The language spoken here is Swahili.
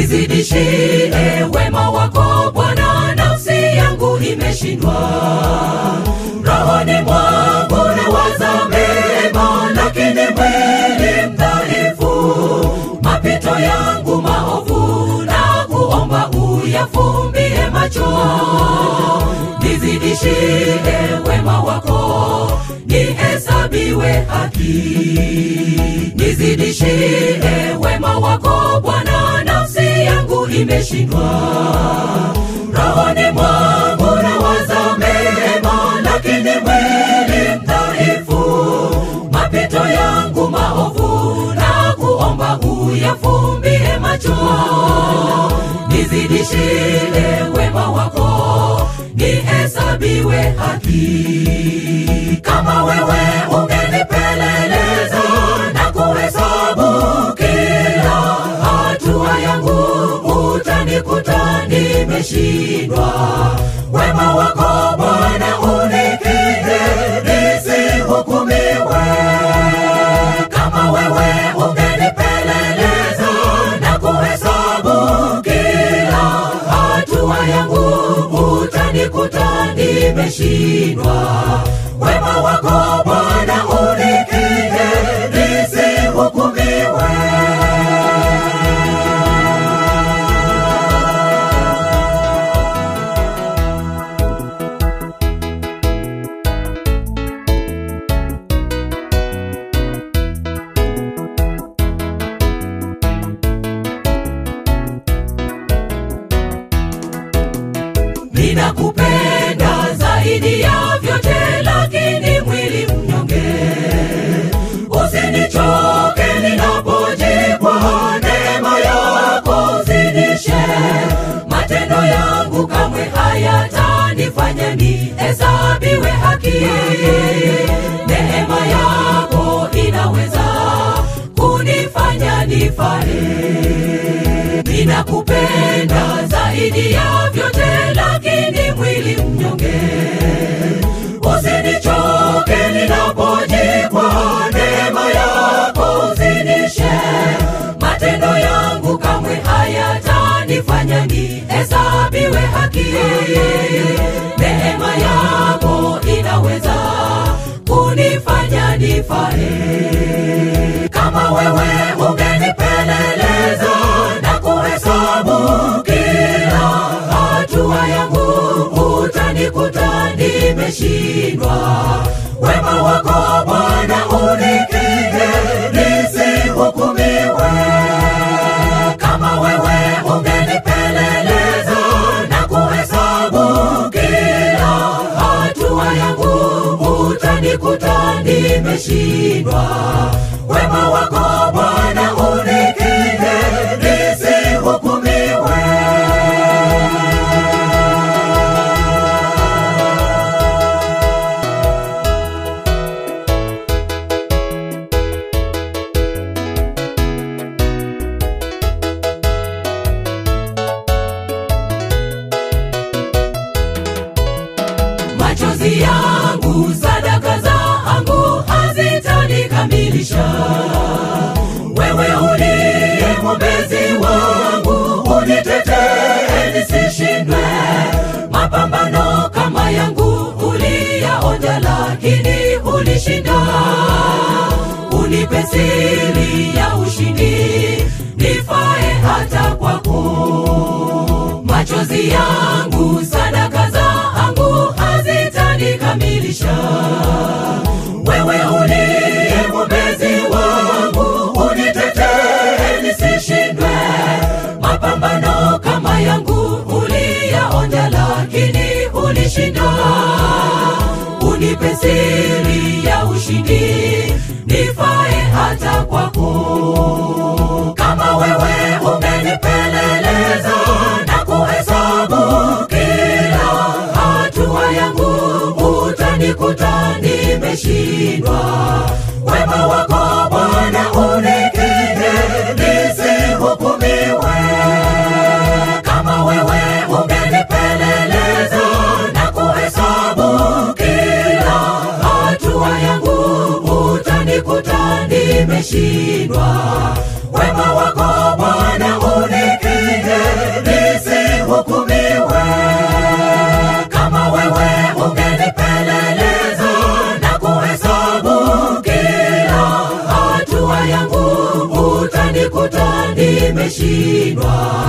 nizidishie wema wako Bwana, nafsi yangu imeshindwa. Rohoni mwangu nawaza mema, lakini mwili mdhaifu. Mapito yangu maovu na kuomba uyafumbie macho, nizidishie wema wako, nihesabiwe haki. Nizidishie wema wako Bwana, nafsi yangu imeshindwa. Rohoni mwangu nawaza mema, lakini mwili mdhaifu. Mapito yangu maovu na kuomba uyafumbie macho, nizidishie wema wako, nihesabiwe haki. Kama wewe ungenipeleleza na kuhesabu kila hatua yangu, utanikuta nimeshindwa. Wema wako Bwana unikije, nisihukumiwe. Kama wewe ungenipeleleza na kuhesabu kila hatua yangu, utanikuta nimeshindwa. Wema wako Bwana unikije, nisihukumiwe. ninakupenda zaidi ya vyote, lakini mwili mnyonge. Usinichoke ninapojikwa, neema yako zidishe. Matendo yangu kamwe hayatanifanya nihesabiwe haki. Neema yako inaweza kunifanya nifae ninakupenda zaidi ya vyote, lakini mwili mnyonge. Usinichoke ninapojikwa, neema yako zidishe. Matendo yangu kamwe hayatanifanya nihesabiwe haki. Neema yako inaweza kunifanya nifae. Kama wewe ungenipeleleza na kuhesabu kila hatua yangu, utanikuta nimeshindwa. Wema wako Bwana unikije, nisihukumiwe. Kama wewe ungenipeleleza na kuhesabu kila hatua yangu, utanikuta nimeshindwa. Wema wako Bwana unikije, nisihukumiwe. machozi yangu, sadaka zangu hazitanikamilisha. Wewe uliye mwombezi wangu, unitetee nisishindwe. Mapambano kama yangu uliyaonja, lakini ulishinda. Unipe siri ya ushindi, nifae hata kwako machozi yangu, sadaka zangu hazitanikamilisha. Wewe uliye mwombezi wangu, unitetee nisishindwe. Mapambano kama yangu uliyaonja, lakini ulishinda. Unipe siri ya ushindi, nifae hata kwako. Kama wewe ungenipeleleza na kuhesabu kila hatua yangu, utanikuta nimeshindwa. Wema wako Bwana unikije, nisihukumiwe. Kama wewe ungenipeleleza na kuhesabu kila hatua yangu, utanikuta nimeshindwa. Wema wako Bwana unikije, kushindwa